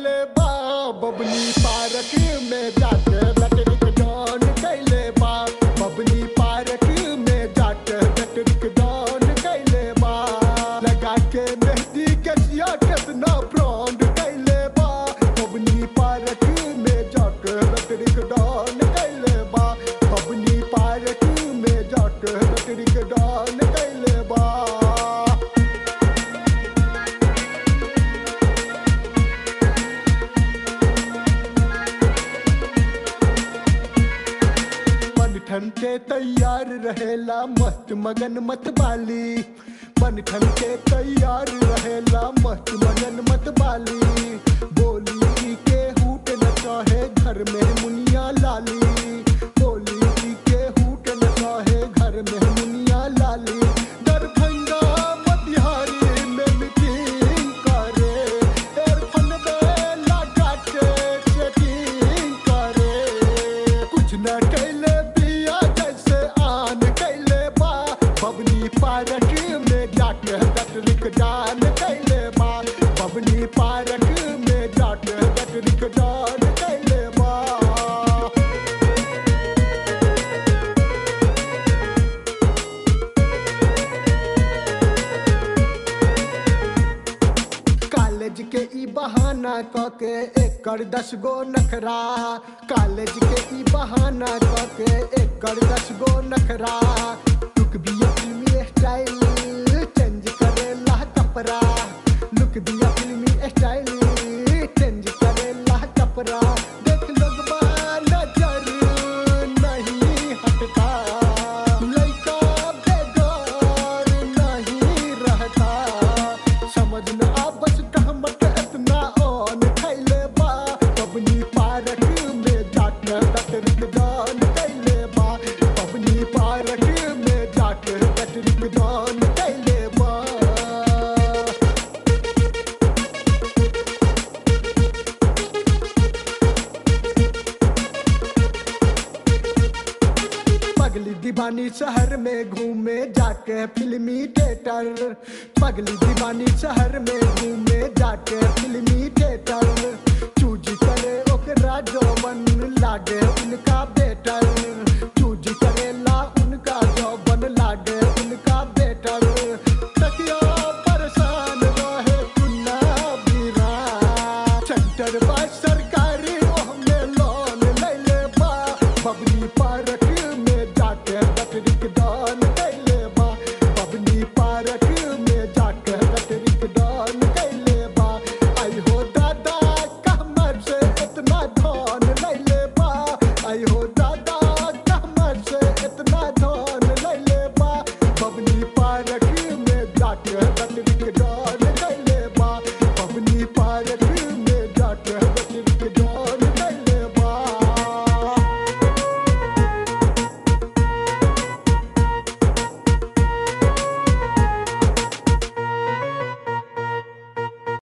कैले बा बबनी पार्क में जाके बैटरिक डान कैले बा बबनी पार्क में जाके बैटरिक डान कैले बा लगा के मेहंदी के सिया कितना ब्रांड कैले बा बबनी पार्क में जाके बैटरिक डान कैले बा बबनी पार्क में जाके बैटरिक डान कैले बा मन ठन के तैयार रहेला मस्त मगन मत बाली मन ठन के तैयार रहेला मस्त मगन मत बाली बोली के हूट न चाहे घर में मुनिया लाली बोली के हूट न चाहे घर में मुनिया लाली दरभंगा मोतिहारी में मीटिंग करे एयरफोन में लगा के चेकिंग करे कुछ न कैले बिया जैसे आन कैले बा बबनी पार्क में जाके गटरिक डान कैले बा बबनी पार्क में जाके गटरिक डान कैले बा कॉलेज के ई बहाना क के एकर दस गो नखरा कॉलेज के ई बहाना क के एकर दस गो नखरा लुक बिया फिल्मी स्टाइल चेंज करेला कपड़ा लुक बिया फिल्मी स्टाइल चेंज करेला कपड़ा देख लोग बा नजर नहीं हटता लइका बेगार नहीं रहता समझ न आपस कहमत इतना ऑन खैले बा पबनी पार्क में जाके बैटरिक दान कैले बा पबनी पार्क में जाके बैटरिक दान कैले बा पगली दीवानी शहर में घूमे जाके फिल्मी थिएटर पगली दीवानी शहर में घूमे जाके फिल्मी थिएटर चूज करे ओकरा जौवन लागे उनका बेटर चूज करेला उनका जौवन लागे उनका बेटर